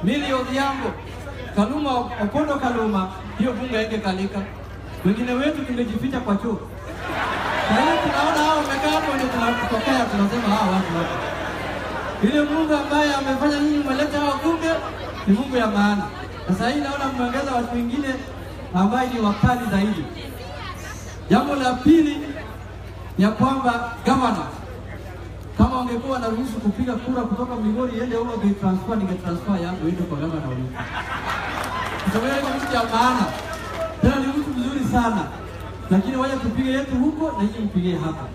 Millie Odhiambo, Kaluma Opondo Kaluma, hiyo bunge ingekalika. Wengine wetu tungejificha kwa choo. Kwa hiyo tunaona hao wamekaa hapo, ndio tunatokea tunasema hawa watu hapa. Ile Mungu ambaye amefanya nyinyi mmeleta hao bunge ni Mungu ya maana. Sasa hii naona mmeongeza watu wengine ambaye ni wakali zaidi. Jambo la pili ya kwamba gavana kama wangekuwa wanaruhusu kupiga kura kutoka Migori iende huko transfer, ningetransfer yangu iende kwa gavana huyu. Kutoka kwa mtu ya maana tena ni mtu mzuri sana, lakini waje tupige yetu huko na nyinyi mpigie hapa.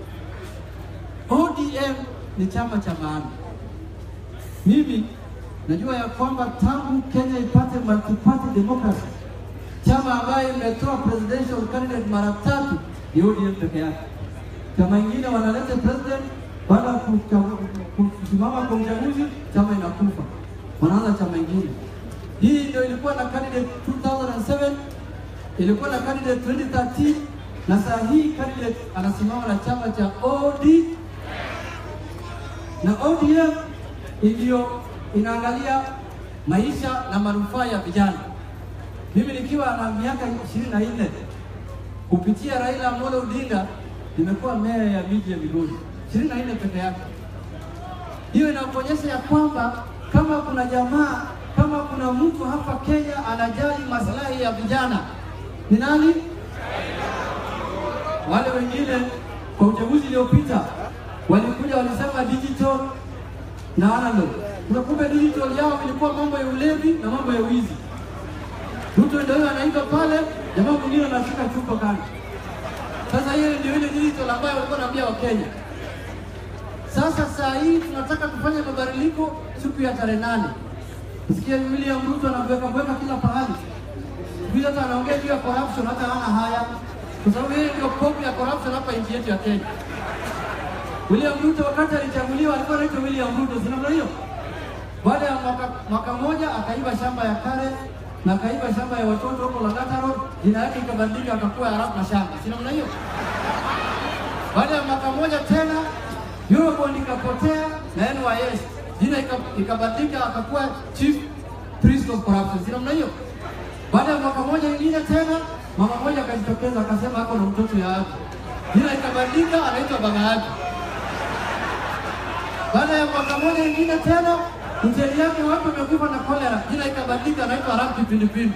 ODM ni chama cha maana. Mimi najua ya kwamba tangu Kenya ipate multi-party democracy, chama ambayo imetoa presidential candidate mara tatu ni ODM peke yake. Chama ingine wanaleta president baada ya kusimama kwa uchaguzi, chama inakufa, wanaanza chama ingine. Hii ndio ilikuwa na candidate 2007 ilikuwa na candidate 2013 na saa hii candidate anasimama na chama cha OD na ODM ndio inaangalia maisha na manufaa ya vijana. Mimi nikiwa na miaka ishirini na nne kupitia Raila Amolo Odinga nimekuwa meya ya miji ya Migori ishirini na nne peke yake. Hiyo inakuonyesha ya kwamba kama kuna jamaa, kama kuna mtu hapa Kenya anajali maslahi ya vijana ni nani? Wale wengine kwa uchaguzi uliopita walikuja walisema digital na analog. Na kumbe digital yao ilikuwa mambo ya ulevi na mambo ya wizi. Mtu ndio anaimba pale, jamaa mwingine anashika chupa kando. Sasa hiyo ndio ile digital ambayo walikuwa wanaambia Wakenya. Sasa saa hii tunataka kufanya mabadiliko siku ya tarehe nane. Sikia William Ruto anaweka weka kila pahali. Hivi hata anaongea juu ya corruption hata hana haya. Kwa sababu yeye ndio popu ya corruption hapa nchi yetu ya Kenya. William Ruto wakati alichaguliwa alikuwa anaitwa William Ruto, si namna hiyo? Baada ya mwaka, mwaka mmoja akaiba shamba ya Kare na akaiba shamba ya watoto huko Lang'ata Road, jina yake ikabadilika akakuwa Arap Mashamba, si namna hiyo? Baada ya mwaka mmoja tena Eurobond ikapotea na NYS jina ikabadilika akakuwa Chief Priest of Corruption, si namna hiyo? Baada ya mwaka mmoja ingine tena mama mmoja akajitokeza akasema ako na mtoto ya yake, jina ikabadilika anaitwa baba yake. Baada ya mwaka mmoja ingine tena mteli yake watu wamekufa na kolera, jina ikabadilika anaitwa Arap Kipindupindu.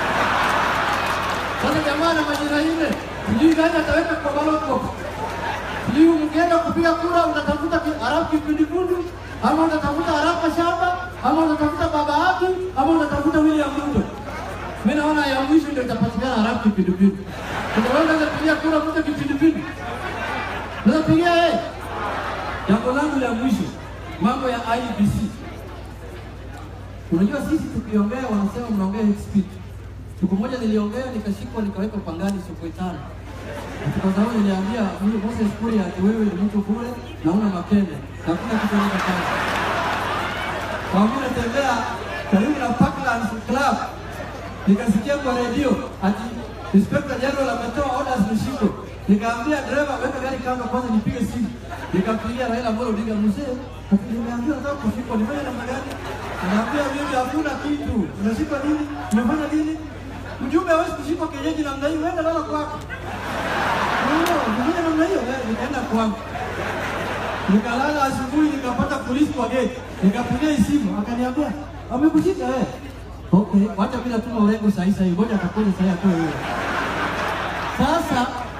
Sasa jamaa na majina ile, sijui gani ataweka kwa ballot box. Sijui mkienda kupiga kura utatafuta Arap Kipindupindu ama utatafuta Arap Mashamba ama utatafuta baba yake ama utatafuta William Ruto. Mimi naona ya mwisho ndio itapatikana Arap Kipindupindu. Unaweza kupiga kura mtu Kipindupindu. Unaweza pigia yeye. Jambo langu la mwisho, mambo ya IBC. Unajua sisi tukiongea wanasema mnaongea hate speech. Siku moja niliongea nikashikwa nikawekwa pangani siku tano. Kwa sababu niliambia huyu Moses Kuria ati wewe ni mtu kule na una mapende. Hakuna kitu kama kazi. Kwa mimi natembea karibu na Parklands Club. Nikasikia kwa redio ati Inspector General ametoa orders nishikwe. Nikaambia dereva weka gari kando kwanza nipige simu. Nikampigia Raila Amolo Odinga mzee, nimeambia nataka kushikwa, nifanye namna gani? Anaambia mimi hakuna kitu. Unashikwa nini? Umefanya nini? Mjumbe hawezi kushikwa kienyeji namna hiyo, wewe lala kwako. Nifanya namna hiyo, nikaenda kwangu. Nikalala asubuhi nikapata polisi kwa gate. Nikapigia simu, akaniambia, "Amekushika wewe." Okay, wacha bila tuma urengo saa hii saa hii, ngoja atakuja saa hii atoe wewe. Sasa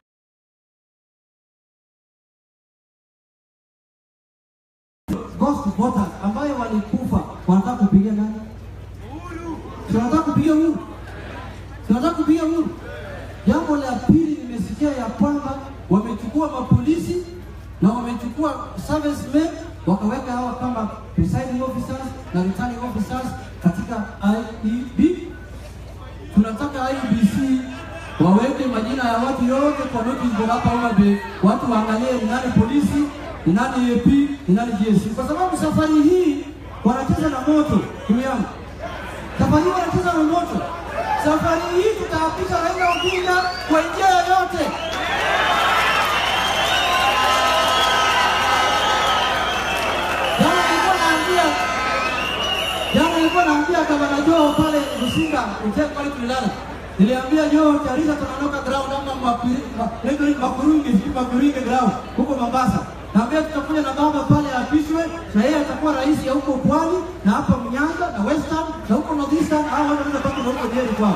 ghost voters ambayo walikufa wanataka kupigia nani? Si wanataka kupigia Uhuru? Si wanataka kupigia Uhuru? Jambo la pili, nimesikia ya kwamba wamechukua mapolisi na wamechukua servicemen wakaweka hawa kama presiding officers na returning officers katika IEB. Tunataka IEBC waweke majina ya watu yote kwa notice board hapa Homa Bay, watu waangalie ni nani polisi, ni nani AP, ni nani GSU, kwa sababu safari hii wanacheza na moto. Ndugu yangu, safari hii wanacheza na moto. Safari hii tutaapisha Raila Odinga kwa njia yoyote. Jana nilikuwa naambia jana nilikuwa naambia gavana Joe pale Rusinga, mzee pale tulilala. Niliambia Joe Charisa tunaondoka ground ama Mapiri- ma- ndio Makurungi, sijui Makurungi ground huko Mombasa. Naambia tutakuja na baba pale apishwe na yeye atakuwa rais ya huko Pwani na hapa Mnyanza na Western na huko Northeastern au watu wanaweza baki na huko Nyeri kwao.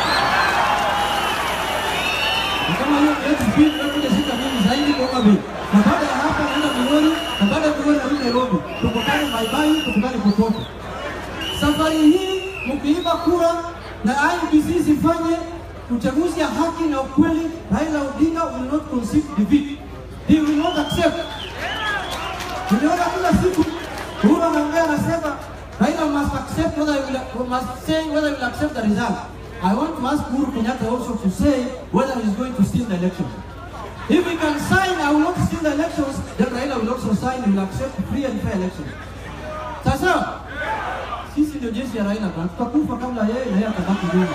Na kama hiyo yetu speed tunakuja shika mingi zaidi kwa Homa Bay. Na baada ya hapa naenda Migori na baada ya Migori narudi Nairobi. Tukutane Baibai, tukutane popote. Safari hii mkiiba kura na IEBC sifanye uchaguzi ya haki na ukweli, Raila Odinga will not concede defeat. He will not accept. Tuliona kila siku Uhuru anaongea anasema Raila must accept whether he will, must say whether he will accept the result. I want to ask Uhuru Kenyatta also to say whether he is going to steal the elections. If he can sign, I will not steal the elections, then Raila will also sign, he will accept free and fair elections. Sasa sisi ndio jeshi ya Raila bwana, tutakufa kabla yeye na yeye atabaki nyuma.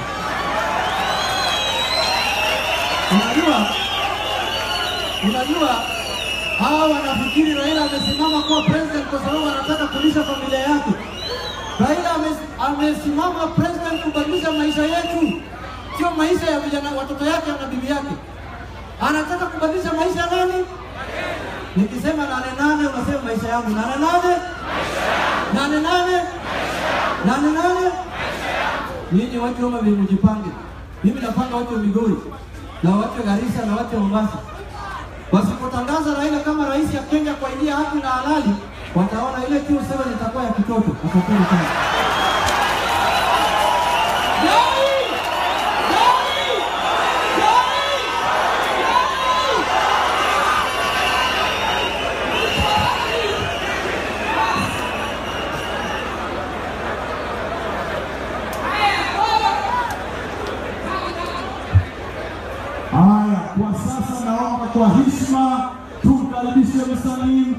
Unajua, unajua hawa wanafikiri Raila amesimama kuwa president kwa sababu anataka kulisha familia yake. Raila ame- amesimama president kubadilisha maisha yetu, sio maisha ya vijana watoto yake na bibi yake. Anataka kubadilisha maisha ya nani? Nikisema nane nane, unasema maisha yangu nane nane nane nane nane nane. Nyinyi watu wa Homa Bay mjipange. Mimi napanga watu wa Migori na watu wa Garissa na watu wa Mombasa wasipotangaza Raila kama rais ya Kenya kwa njia haki na halali, wataona ile Q7 itakuwa ya kitoto. Asanteni sana. Haya, kwa sasa naomba kwa heshima tumkaribishe msanii